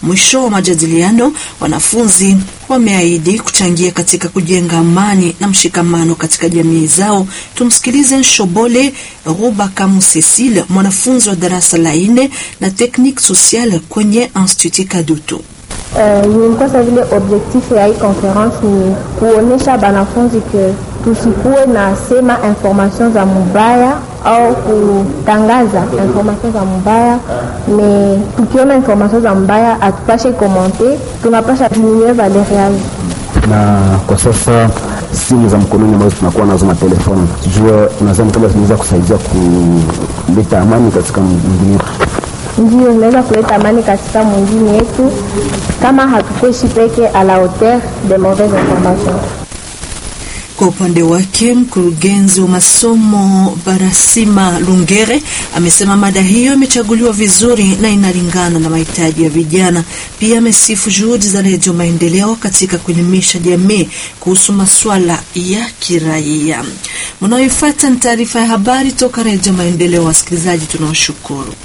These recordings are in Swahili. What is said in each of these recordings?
Mwisho wa majadiliano, wanafunzi wameahidi kuchangia katika kujenga amani na mshikamano katika jamii zao. Tumsikilize Nshobole Rubakamu Cecile, mwanafunzi wa darasa la nne na technique sociale kwenye Institut Kadutu. Nilikuwa uh, vile objectif ya hii conference ni kuonesha banafunzi ke tusikuwe na sema information za mubaya au kutangaza information za mubaya, me tukiona information za mubaya atupashe komante, tunapasha diminuer valeur yayo. Na kwa sasa simu za mkononi ambazo tunakuwa nazo na telefoni, jua nadhani kama zinaweza kusaidia kuleta amani katika mjini wetu ndio inaweza kuleta amani katika mwingine yetu, kama hatukuishi peke a la hauteur de mauvaise information. Kwa upande wake mkurugenzi wa masomo Barasima Lungere amesema mada hiyo imechaguliwa vizuri na inalingana na mahitaji ya vijana. Pia amesifu juhudi za Redio Maendeleo katika kuelimisha jamii kuhusu masuala ya kiraia. Mnaoifuata ni taarifa ya habari toka Redio Maendeleo. Wasikilizaji, tunawashukuru.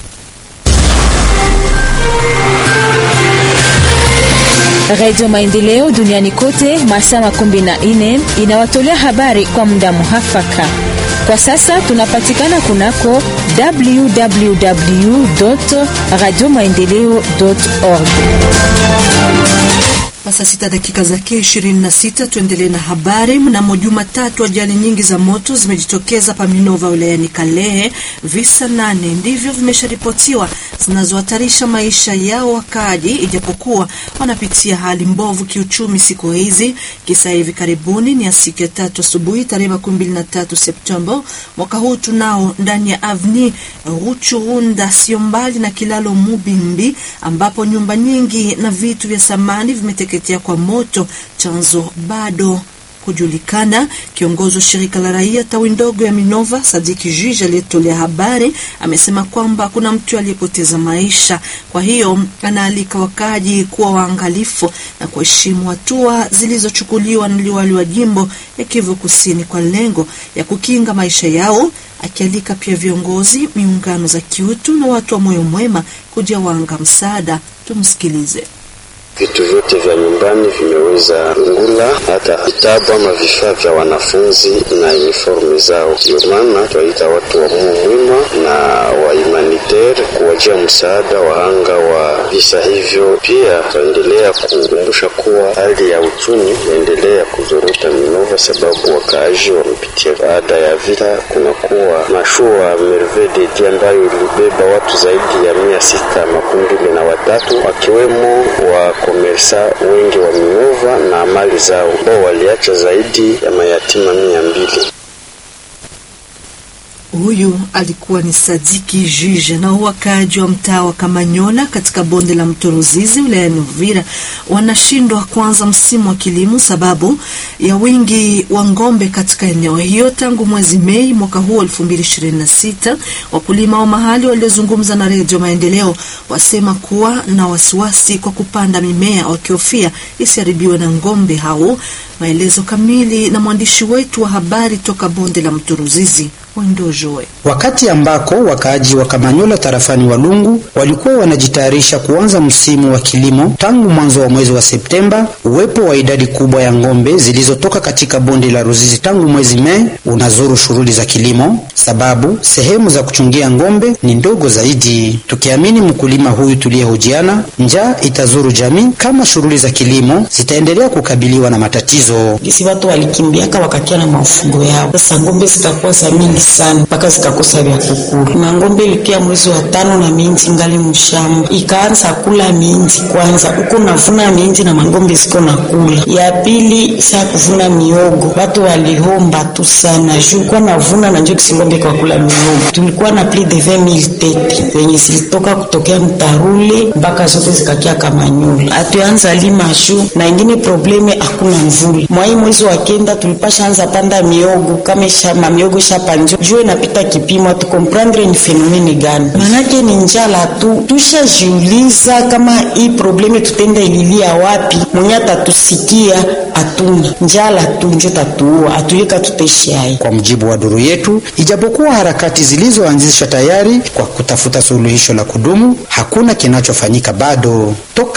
Radio Maendeleo duniani kote masaa makumi na nne inawatolea habari kwa muda muhafaka. Kwa sasa tunapatikana kunako www radio maendeleo org. Sasa sita dakika zake ishirini na sita. Tuendelee na habari. Mnamo Jumatatu, ajali nyingi za moto zimejitokeza Paminova wilayani Kalehe. Visa nane ndivyo vimesharipotiwa zinazohatarisha maisha yao wakaaji, ijapokuwa wanapitia hali mbovu kiuchumi siku hizi. Kisa hivi karibuni ni ya siku ya tatu asubuhi tarehe makumi mbili na tatu Septemba mwaka huu, tunao ndani ya avni Ruchurunda, sio mbali na kilalo Mubimbi, ambapo nyumba nyingi na vitu vya samani vimeteketea kwa moto. Chanzo bado kujulikana. Kiongozi wa shirika la raia tawi ndogo ya Minova, Sadiki Jiji, aliyetolea habari amesema kwamba kuna mtu aliyepoteza maisha. Kwa hiyo anaalika wakaaji kuwa waangalifu na kuheshimu hatua zilizochukuliwa na liwali wa jimbo ya Kivu Kusini kwa lengo ya kukinga maisha yao, akialika pia viongozi, miungano za kiutu na watu wa moyo mwema kuja wanga msaada. Tumsikilize. Vitu vyote vya nyumbani vimeweza ngula, hata vitabu ama vifaa vya wanafunzi na uniforme zao. Ndio maana twaita watu wa Mungu mwema na wa humanitaire kuwajia msaada wahanga wa visa hivyo. Pia twaendelea kukumbusha kuwa hali ya uchumi inaendelea kuzorota Minova, sababu wakaaji wamepitia baada ya vita. Kunakuwa mashua Merveille de ambayo ilibeba watu zaidi ya mia sita makumi mbili na watatu wakiwemo wa komersa wengi wa Minova na mali zao ambao waliacha zaidi ya mayatima mia mbili. Huyu alikuwa ni Sadiki Jije. Na wakaaji wa mtaa wa Kamanyola katika bonde la mto Ruzizi wilayani Uvira wanashindwa kuanza msimu wa kilimo sababu ya wingi wa ng'ombe katika eneo hiyo tangu mwezi Mei mwaka huu 2026. Wakulima wa mahali waliozungumza na Redio Maendeleo wasema kuwa na wasiwasi kwa kupanda mimea wakihofia isiharibiwe na ng'ombe hao. Maelezo kamili na mwandishi wetu wa habari toka bonde la mto Ruzizi Wendojoe. Wakati ambako wakaaji wa Kamanyola tarafani Walungu walikuwa wanajitayarisha kuanza msimu wa kilimo tangu mwanzo wa mwezi wa Septemba, uwepo wa idadi kubwa ya ng'ombe zilizotoka katika bonde la Ruzizi tangu mwezi Mei unazuru shughuli za kilimo, sababu sehemu za kuchungia ng'ombe ni ndogo zaidi. Tukiamini mkulima huyu tuliyehojiana, njaa itazuru jamii kama shughuli za kilimo zitaendelea kukabiliwa na matatizo. Gisi watu walikimbiaka wakakia na mafungo yao, sasa ng'ombe zitakuwa za mingi sana mpaka zikakosa vya kukula. Na ng'ombe ilikia mwezi wa tano na minji ngali mshamba, ikaanza kula minji kwanza, uko navuna minji na mang'ombe ziko na kula. Ya pili saa kuvuna miogo, watu walihomba tu sana juu kwa navuna na njoo kising'ombe kwa kula miogo. Tulikuwa na plus de 20000 tete wenye zilitoka kutokea mtarule mpaka zote zikakia Kamanyola. Atuanza lima juu na ingine probleme, hakuna mvula. Mwai mwezi wa kenda tulipasha anza panda miogo kama shamba miogo shapanjo juu inapita kipimo, tukomprendre ni fenomene gani? Manake ni njala tu. Tushajiuliza kama hii probleme tutenda ililia wapi? Mwenye atatusikia atuna njala tu njo tatuua atuyeka tuteshaye. Kwa mujibu wa duru yetu, ijapokuwa harakati zilizoanzishwa tayari kwa kutafuta suluhisho la kudumu, hakuna kinachofanyika bado. Toka